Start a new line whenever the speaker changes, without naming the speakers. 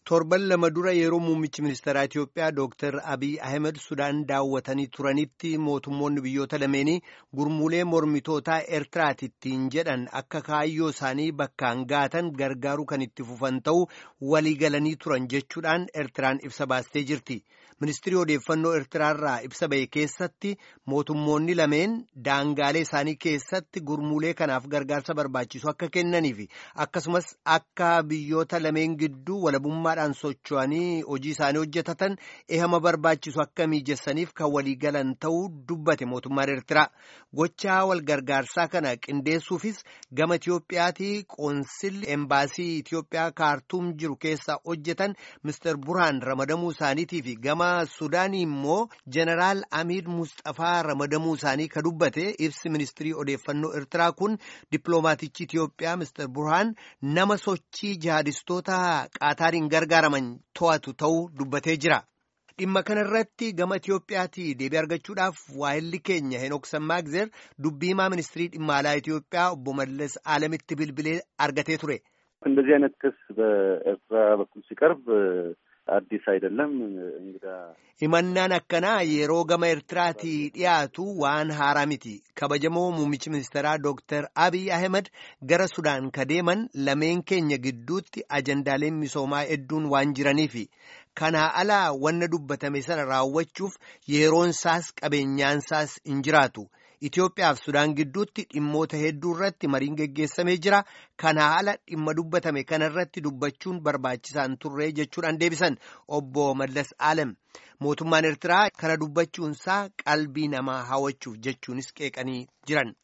torban lama dura yeroo muummichi ministeeraa Itiyoophiyaa Dooktar Abiy Ahmed Sudaan daawwatanii turanitti mootummoonni biyyoota lameenii gurmuulee mormitootaa Eertiraatittiin jedhan akka kaayyoo isaanii bakkaan gaatan gargaaruu kan itti fufan ta'uu walii galanii turan jechuudhaan Eertiraan ibsa baastee jirti. Ministirii odeeffannoo Eertiraarraa ibsa ba'e keessatti mootummoonni lameen daangaalee isaanii keessatti gurmuulee kanaaf gargaarsa barbaachisu akka kennaniif akkasumas akka biyyoota lameen gidduu walabummaadhaan socho'anii hojii isaanii hojjetatan ehama barbaachisu akka miijessaniif kan walii galan ta'uu dubbate mootummaan Eertiraa. Gochaa wal gargaarsaa kana qindeessuufis gama Itiyoophiyaatii qoonsilli embaasii Itiyoophiyaa kaartuum jiru keessa hojjetan Mr. Burhaan ramadamuu isaaniitii fi gama Sudaanii immoo Jeneraal Amiid Mustafaa ramadamuu isaanii ka dubbate ibsi ministirii odeeffannoo Eertiraa kun dippiloomaatichi Itiyoophiyaa Mr. Burhaan nama sochii jihadistoota qaataariin gargaaraman to'atu ta'uu dubbatee jira. Dhimma kanarratti gama Itiyoophiyaatii deebii argachuudhaaf waayilli keenya Henook Sammaagzer dubbii himaa ministirii dhimma alaa Itiyoophiyaa obbo Mallas Alamitti bilbilee argatee ture.
እንደዚህ አይነት ክስ በኤርትራ በኩል ሲቀርብ አዲስ አይደለም እንግዳ
himannaan akkanaa yeroo gama Eertiraatii dhiyaatu waan haaraa miti kabajamoo muummichi ministeeraa Dooktar Abiy Ahmed gara Sudaan ka deeman lameen keenya gidduutti ajandaaleen misoomaa hedduun waan jiraniifi kanaa alaa wanna dubbatame sana raawwachuuf yeroonsaas qabeenyaansaas hin jiraatu. Itoophiyaaf Sudaan gidduutti dhimmoota hedduu irratti mariin geggeessamee jira. Kanaa ala dhimma dubbatame kanarratti dubbachuun barbaachisaan turree jechuudhaan deebisan obbo Mallas Alem. Mootummaan Eertiraa kana dubbachuunsaa qalbii namaa hawwachuuf jechuunis qeeqanii jiran.